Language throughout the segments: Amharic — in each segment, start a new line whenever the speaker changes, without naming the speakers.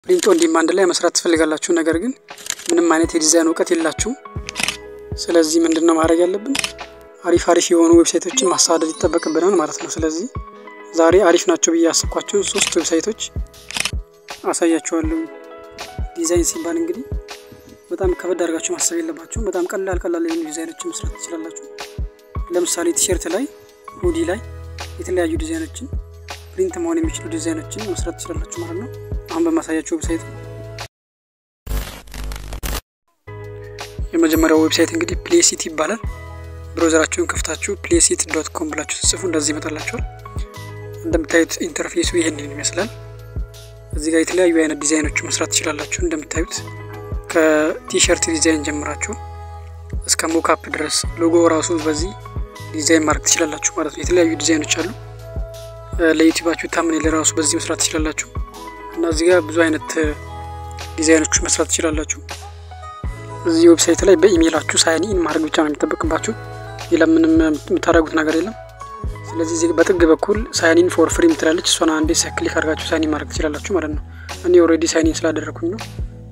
ፕሪንት ኦን ዲማንድ ላይ መስራት ትፈልጋላችሁ፣ ነገር ግን ምንም አይነት የዲዛይን እውቀት የላችሁም። ስለዚህ ምንድን ነው ማድረግ ያለብን? አሪፍ አሪፍ የሆኑ ዌብሳይቶችን ማሳደድ ይጠበቅብናል ማለት ነው። ስለዚህ ዛሬ አሪፍ ናቸው ብዬ ያሰብኳቸውን ሶስት ዌብሳይቶች አሳያችኋለሁ። ዲዛይን ሲባል እንግዲህ በጣም ከበድ አድርጋችሁ ማሰብ የለባችሁም። በጣም ቀላል ቀላል የሆኑ ዲዛይኖችን መስራት ትችላላችሁ። ለምሳሌ ቲሸርት ላይ፣ ሁዲ ላይ የተለያዩ ዲዛይኖችን ፕሪንት መሆን የሚችሉ ዲዛይኖችን መስራት ትችላላችሁ ማለት ነው። አሁን በማሳያችሁ ዌብሳይት የመጀመሪያው ዌብሳይት እንግዲህ ፕሌሲት ይባላል። ብሮዘራችሁን ከፍታችሁ ፕሌሲት ዶት ኮም ብላችሁ ጽፉ እንደዚህ ይመጣላችኋል። እንደምታዩት ኢንተርፌሱ ይህንን ይመስላል። እዚህ ጋር የተለያዩ አይነት ዲዛይኖችን መስራት ትችላላችሁ። እንደምታዩት ከቲሸርት ዲዛይን ጀምራችሁ እስከ ሞካፕ ድረስ ሎጎ ራሱ በዚህ ዲዛይን ማድረግ ትችላላችሁ ማለት ነው። የተለያዩ ዲዛይኖች አሉ። ለዩቲዩባችሁ ታምኔል ራሱ በዚህ መስራት ትችላላችሁ እና እዚህ ጋር ብዙ አይነት ዲዛይኖች መስራት ትችላላችሁ። እዚህ ዌብሳይት ላይ በኢሜይላችሁ ሳይን ኢን ማድረግ ብቻ ነው የሚጠበቅባችሁ። ሌላ ምንም የምታደርጉት ነገር የለም። ስለዚህ እዚህ በጥግ በኩል ሳይን ኢን ፎር ፍሪ ምትላለች። እሷን አንዴ ክሊክ አድርጋችሁ ሳይን ኢን ማድረግ ትችላላችሁ ማለት ነው። እኔ ኦልሬዲ ሳይን ኢን ስላደረግኩኝ ነው።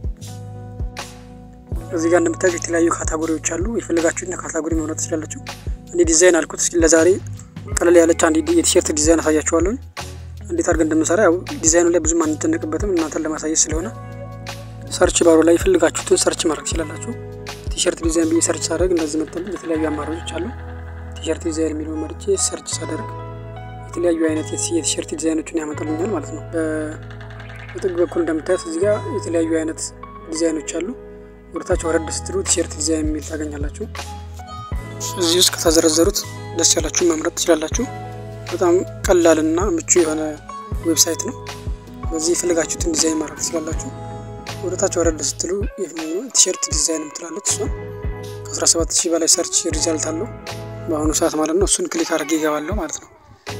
እዚህ ጋር እንደምታዩት የተለያዩ ካታጎሪዎች አሉ። የፈለጋችሁትን ካታጎሪ መምረጥ ትችላላችሁ። እኔ ዲዛይን አልኩት። ለዛሬ ቀለል ያለች አንድ የቲሸርት ዲዛይን አሳያችኋለሁ። እንዴት አድርገን እንደምንሰራ ያው ዲዛይኑ ላይ ብዙም አንጨነቅበትም እናንተን ለማሳየት ስለሆነ ሰርች ባሩ ላይ የፈለጋችሁትን ሰርች ማድረግ ትችላላችሁ። ቲሸርት ዲዛይን ብዬ ሰርች ሳደርግ እንደዚህ መጥተልኝ የተለያዩ አማራጮች አሉ። ቲሸርት ዲዛይን የሚለውን መርጬ ሰርች ሳደርግ የተለያዩ አይነት የቲሸርት ዲዛይኖችን ያመጣልኛል ማለት ነው። በጥግ በኩል እንደምታዩት እዚህ ጋር የተለያዩ አይነት ዲዛይኖች አሉ። ወደታች ወረድ ስትሉ ቲሸርት ዲዛይን የሚል ታገኛላችሁ። እዚህ ውስጥ ከተዘረዘሩት ደስ ያላችሁ መምረጥ ትችላላችሁ። በጣም ቀላልና ምቹ የሆነ ዌብሳይት ነው። በዚህ የፈለጋችሁትን ዲዛይን ማድረግ ትችላላችሁ። ወደታች ወረድ ስትሉ ቲሸርት ዲዛይን ምትላለች። እሷን ከ17 ሺህ በላይ ሰርች ሪዛልት አለው በአሁኑ ሰዓት ማለት ነው። እሱን ክሊክ አድርጌ ይገባለሁ ማለት ነው።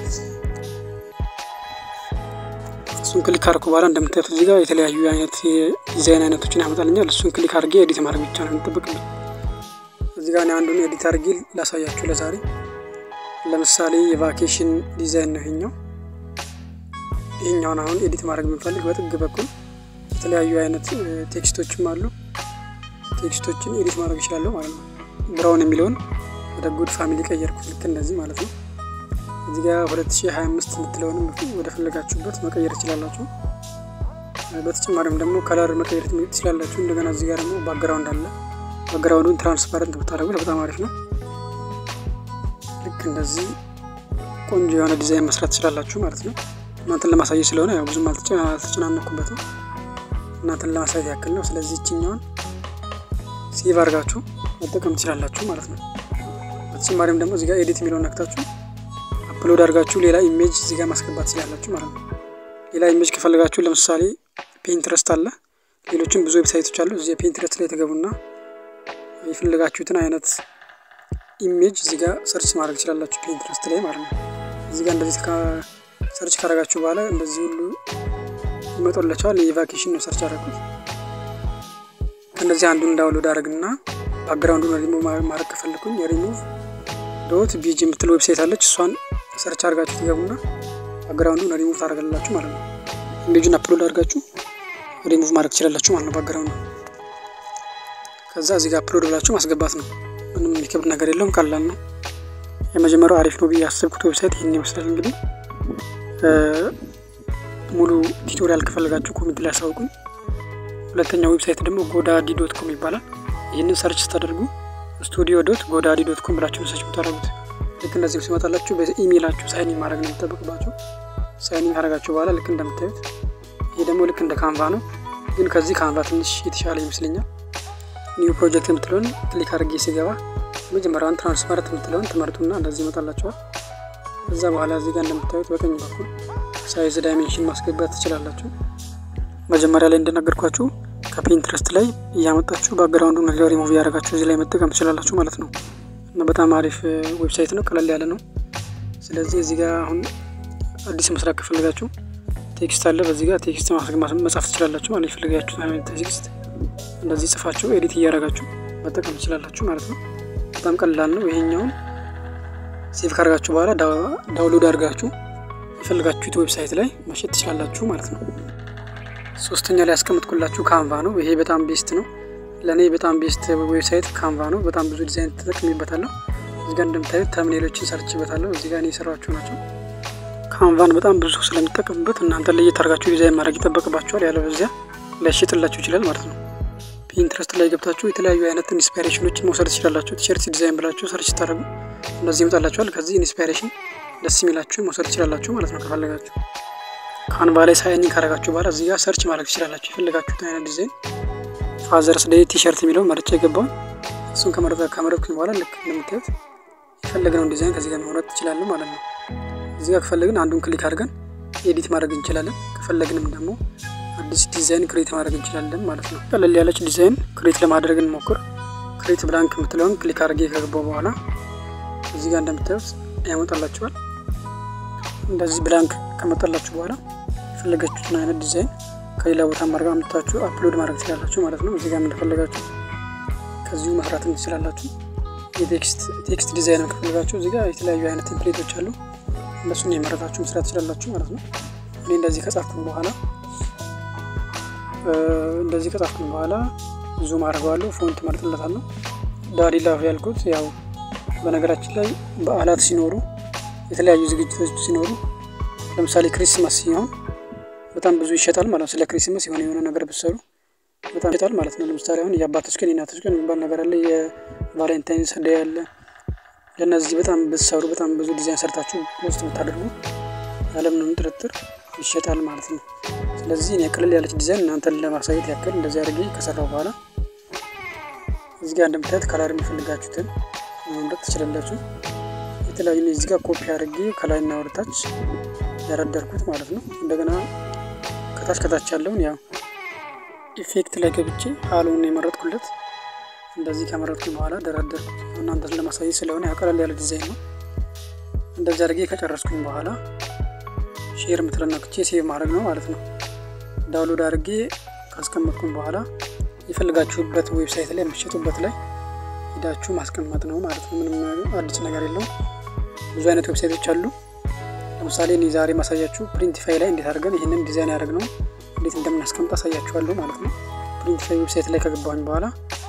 እሱን ክሊክ አድርኩ በኋላ እንደምታዩት እዚህ ጋር የተለያዩ አይነት የዲዛይን አይነቶችን ያመጣልኛል። እሱን ክሊክ አድርጌ ኤዲት ማድረግ ብቻ ነው የሚጠበቅብኝ። እዚህ ጋር አንዱን ኤዲት አድርጌ ላሳያችሁ ለዛሬ። ለምሳሌ የቫኬሽን ዲዛይን ነው ይሄኛው። ይሄኛውን አሁን ኤዲት ማድረግ የምንፈልግ በጥግ በኩል የተለያዩ አይነት ቴክስቶችም አሉ። ቴክስቶችን ኤዲት ማድረግ ይችላለሁ ማለት ነው። ብራውን የሚለውን ወደ ጉድ ፋሚሊ ቀየርኩት፣ ልክ እንደዚህ ማለት ነው። እዚህ ጋር 2025 የምትለውንም ወደ ፈለጋችሁበት መቀየር ትችላላችሁ። በተጨማሪም ደግሞ ከለር መቀየር ትችላላችሁ። እንደገና እዚህ ጋር ደግሞ ባክግራውንድ አለ። ባክግራውንዱን ትራንስፓረንት ብታደርጉት በጣም አሪፍ ነው። ልክ እንደዚህ ቆንጆ የሆነ ዲዛይን መስራት ትችላላችሁ ማለት ነው። እናንተን ለማሳየት ስለሆነ ያው ብዙም አልተጨናነኩበትም። እናንተን ለማሳየት ያክል ነው። ስለዚህ ይችኛውን ሴቭ አድርጋችሁ መጠቀም ትችላላችሁ ማለት ነው። በተጨማሪም ደግሞ እዚህ ጋር ኤዲት የሚለውን ነክታችሁ አፕሎድ አድርጋችሁ ሌላ ኢሜጅ እዚህ ጋር ማስገባት ትችላላችሁ ማለት ነው። ሌላ ኢሜጅ ከፈለጋችሁ ለምሳሌ ፔንትረስት አለ፣ ሌሎችም ብዙ ዌብሳይቶች አሉ። እዚህ ፔንትረስት ላይ የተገቡና የፈለጋችሁትን አይነት ኢሜጅ እዚህ ጋር ሰርች ማድረግ ትችላላችሁ ፔንትረስት ላይ ማለት ነው። እዚህ ጋር እንደዚህ ሰርች ካደረጋችሁ በኋላ እንደዚህ ሁሉ ይመጡላችኋል። የቫኬሽን ነው ሰርች አደረጉት። ከእነዚህ አንዱን ዳውንሎድ አድረግና ባክግራውንዱን ሪሙቭ ማድረግ ከፈለኩኝ ሪሙቭ ዶት ቢጂ የምትል ዌብሳይት አለች። እሷን ሰርች አድርጋችሁ ትገቡና ባክግራውንዱን ሪሙቭ ታደርጋላችሁ ማለት ነው። ኢሜጁን አፕሎድ አድርጋችሁ ሪሙቭ ማድረግ ትችላላችሁ ማለት ነው ባክግራውንዱ። ከዛ እዚህ ጋር አፕሎድ ብላችሁ ማስገባት ነው። ምንም የሚከብድ ነገር የለውም፣ ቀላል ነው። የመጀመሪያው አሪፍ ነው ብዬ ያሰብኩት ዌብሳይት ይህን ይመስላል። እንግዲህ ሙሉ ቱቶሪያል ከፈለጋችሁ ኮሜንት ላይ አሳውቁኝ። ሁለተኛው ዌብሳይት ደግሞ ጎዳዲ ዶት ኮም ይባላል። ይህንን ሰርች ስታደርጉ ስቱዲዮ ዶት ጎዳዲ ዶት ኮም ብላችሁ ሰርች ብታደርጉት ልክ እንደዚህ ሲመጣላችሁ በኢሜይላችሁ ሳይኒን ማድረግ ነው የሚጠበቅባችሁ። ሳይኒን ካደረጋችሁ በኋላ ልክ እንደምታዩት ይሄ ደግሞ ልክ እንደ ካንቫ ነው፣ ግን ከዚህ ካንቫ ትንሽ የተሻለ ይመስለኛል። ኒው ፕሮጀክት የምትለውን ክሊክ አድርጌ ሲገባ መጀመሪያውን ትራንስፓረንት የምትለውን ትመርጡና እንደዚህ ይመጣላችኋል። ከዛ በኋላ እዚህ ጋር እንደምታዩት በቀኝ በኩል ሳይዝ ዳይሜንሽን ማስገባት ትችላላችሁ። መጀመሪያ ላይ እንደነገርኳችሁ ከፒንትረስት ላይ እያመጣችሁ ባክግራውንዱን ሪሙቭ እያደረጋችሁ እዚህ ላይ መጠቀም ትችላላችሁ ማለት ነው። እና በጣም አሪፍ ዌብሳይት ነው፣ ቀለል ያለ ነው። ስለዚህ እዚህ ጋር አሁን አዲስ መስራት ከፈለጋችሁ ቴክስት አለ። በዚህ ጋር ቴክስት መጻፍ ትችላላችሁ ማለት የፈለጋችሁ ቴክስት እንደዚህ ጽፋችሁ ኤዲት እያደረጋችሁ መጠቀም ትችላላችሁ ማለት ነው። በጣም ቀላል ነው። ይሄኛውን ሴቭ ካደርጋችሁ በኋላ ዳውንሎድ አድርጋችሁ የፈለጋችሁት ዌብሳይት ላይ መሸጥ ትችላላችሁ ማለት ነው። ሶስተኛ ላይ ያስቀምጥኩላችሁ ካንቫ ነው። ይሄ በጣም ቤስት ነው። ለእኔ በጣም ቤስት ዌብሳይት ካንቫ ነው። በጣም ብዙ ዲዛይን ተጠቅሜበታለሁ። እዚህ ጋር እንደምታዩት ተምኔሎችን ሰርችበታለሁ። እዚህ ጋር እኔ የሰራኋቸው ናቸው። ካንቫን በጣም ብዙ ሰው ስለሚጠቀምበት እናንተ ለየት አድርጋችሁ ዲዛይን ማድረግ ይጠበቅባችኋል። ያለበዚያ ሊያሸጥላችሁ ይችላል ማለት ነው። ፒንትረስት ላይ ገብታችሁ የተለያዩ አይነት ኢንስፓይሬሽኖችን መውሰድ ትችላላችሁ። ቲሸርት ዲዛይን ብላችሁ ሰርች ስታደርጉ እንደዚህ ይመጣላችኋል። ከዚህ ኢንስፓይሬሽን ደስ የሚላችሁ መውሰድ ትችላላችሁ ማለት ነው። ከፈለጋችሁ ካንቫ ላይ ሳይኒንግ ካረጋችሁ በኋላ እዚህ ጋር ሰርች ማድረግ ትችላላችሁ። የፈለጋችሁት አይነት ዲዛይን ፋዘርስ ዴይ ቲሸርት የሚለውን መርጬ የገባውን እሱን ከመረጥኩኝ በኋላ ልክ እንደምታዩት የፈለግነውን ዲዛይን ከዚህ ጋር መምረጥ ትችላለን ማለት ነው። እዚህ ጋር ከፈለግን አንዱን ክሊክ አድርገን ኤዲት ማድረግ እንችላለን። ከፈለግንም ደግሞ አዲስ ዲዛይን ክሬት ማድረግ እንችላለን ማለት ነው። ቀለል ያለች ዲዛይን ክሬት ለማድረግ እንሞክር። ክሬት ብላንክ የምትለውን ክሊክ አድርጌ ከገባው በኋላ እዚህ ጋር እንደምታዩት ያመጣላችኋል። እንደዚህ ብላንክ ከመጣላችሁ በኋላ የፈለጋችሁትን አይነት ዲዛይን ከሌላ ቦታ ማድረግ አምጥታችሁ አፕሎድ ማድረግ ትችላላችሁ ማለት ነው። እዚህ ጋር እንደፈለጋችሁ ከዚሁ መስራት ትችላላችሁ። የቴክስት ዲዛይን ከፈለጋችሁ እዚህ ጋር የተለያዩ አይነት ቴምፕሌቶች አሉ። እነሱን የመረጣችሁ መስራት ትችላላችሁ ማለት ነው። እኔ እንደዚህ ከጻፍኩኝ በኋላ እንደዚህ ከጻፍኩኝ በኋላ ዙም አድርገዋለሁ። ፎንት መርጥለታለሁ። ዳዲ ላቭ ያልኩት ያው በነገራችን ላይ በዓላት ሲኖሩ የተለያዩ ዝግጅቶች ሲኖሩ ለምሳሌ ክሪስማስ ሲሆን በጣም ብዙ ይሸጣል ማለት ነው። ስለ ክሪስማስ የሆነ የሆነ ነገር ብትሰሩ በጣም ይሸጣል ማለት ነው። ለምሳሌ አሁን የአባቶች ቀን የእናቶች ቀን የሚባል ነገር አለ። የቫሌንታይንስ ዴይ አለ። ለእነዚህ በጣም ብትሰሩ በጣም ብዙ ዲዛይን ሰርታችሁ ውስጥ ብታደርጉ ያለምንም ጥርጥር ይሸጣል ማለት ነው። ስለዚህ እኔ ቅልል ያለች ዲዛይን እናንተን ለማሳየት ያክል እንደዚህ አድርጌ ከሰራው በኋላ እዚህ ጋር እንደምታዩት ከለር የሚፈልጋችሁትን መምረጥ ትችላላችሁ። የተለያዩ እዚህ ጋር ኮፒ አድርጌ ከላይና ወደታች ያረደርኩት ማለት ነው። እንደገና ከታች ከታች ያለውን ያው ኢፌክት ላይ ገብቼ ሀሎን የመረጥኩለት እንደዚህ ከመረጥኩኝ በኋላ ደረደርኩት። እናንተን ለማሳየት ስለሆነ ያው ቀለል ያለ ዲዛይን ነው። እንደዚህ አድርጌ ከጨረስኩኝ በኋላ ሼር የምትለነክቼ ሴቭ ማድረግ ነው ማለት ነው። ዳውንሎድ አድርጌ ካስቀመጥኩኝ በኋላ የፈልጋችሁበት ዌብሳይት ላይ የምትሸጡበት ላይ ሂዳችሁ ማስቀመጥ ነው ማለት ነው። ምንም አዲስ ነገር የለውም። ብዙ አይነት ዌብሳይቶች አሉ። ለምሳሌ እኔ ዛሬ ማሳያችሁ ፕሪንቲፋይ ላይ እንዴት አድርገን ይህንን ዲዛይን ያደረግነው እንዴት እንደምናስቀምጥ አሳያችኋለሁ ማለት ነው። ፕሪንቲፋይ ዌብሳይት ላይ ከገባሁኝ በኋላ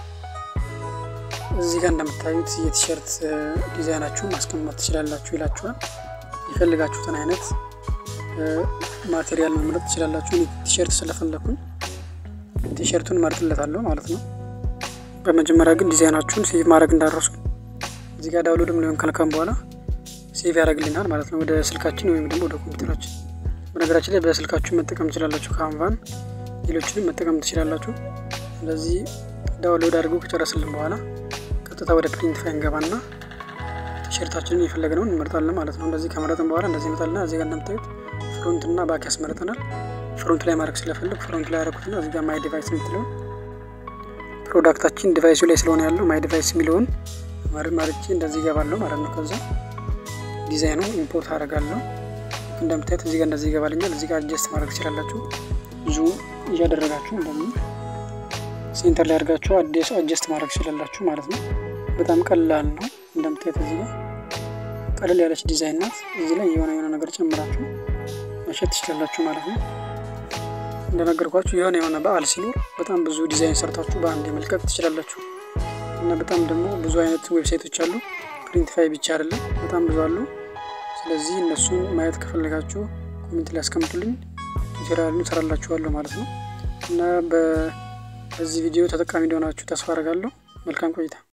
እዚህ ጋር እንደምታዩት የቲሸርት ዲዛይናችሁን ማስቀመጥ ትችላላችሁ ይላችኋል። የፈልጋችሁትን አይነት ማቴሪያል መምረጥ ትችላላችሁ። ቲሸርት ስለፈለኩኝ ቲሸርቱን መርጥለታለሁ ማለት ነው። በመጀመሪያ ግን ዲዛይናችሁን ሴቭ ማድረግ እንዳረሱ እዚህ ጋር ዳውንሎድም ሊሆን ካልካም በኋላ ሴቭ ያደርግልናል ማለት ነው ወደ ስልካችን ወይም ደግሞ ወደ ኮምፒውተራችን። በነገራችን ላይ በስልካችሁ መጠቀም ትችላላችሁ። ካንቫን ሌሎችንም መጠቀም ትችላላችሁ። ስለዚህ ዳውንሎድ አድርጎ ከጨረስልን በኋላ ቀጥታ ወደ ፕሪንቲፋይ እንገባና ቲሸርታችንን የፈለግነውን እንመርጣለን ማለት ነው። እንደዚህ ከመረጥን በኋላ እንደዚህ ይመጣልና እዚህ ጋር እንደምታዩት ፍሮንት እና ባክ ያስመርጠናል። ፍሮንት ላይ ማድረግ ስለፈልግ ፍሮንት ላይ ያደረኩትና እዚህ ጋር ማይ ዲቫይስ የምትለውን ፕሮዳክታችን ዲቫይሱ ላይ ስለሆነ ያለው ማይ ዲቫይስ የሚለውን መርጬ እንደዚህ ይገባለሁ ማለት ነው። ከዛ ዲዛይኑ ኢምፖርት አደርጋለሁ። እንደምታዩት እዚህ ጋር እንደዚህ ይገባልኛል። እዚህ ጋር አጀስት ማድረግ ትችላላችሁ። ዙም እያደረጋችሁ እንደምን ሴንተር ላይ አድርጋችሁ አዲስ አጀስት ማድረግ ትችላላችሁ ማለት ነው። በጣም ቀላል ነው። እንደምታዩት እዚህ ጋር ቀለል ያለች ዲዛይን ናት። እዚህ ላይ የሆነ የሆነ ነገር ጨምራችሁ መሸጥ ትችላላችሁ ማለት ነው። እንደነገርኳችሁ የሆነ የሆነ በዓል ሲኖር በጣም ብዙ ዲዛይን ሰርታችሁ በአንድ መልቀቅ ትችላላችሁ እና በጣም ደግሞ ብዙ አይነት ዌብሳይቶች አሉ። ፕሪንቲፋይ ብቻ አይደለም፣ በጣም ብዙ አሉ። ስለዚህ እነሱን ማየት ከፈለጋችሁ ኮሜንት ላይ ያስቀምጡልኝ፣ ቱቶሪያሉን እሰራላችኋለሁ ማለት ነው እና በዚህ ቪዲዮ ተጠቃሚ እንደሆናችሁ ተስፋ አደርጋለሁ። መልካም ቆይታ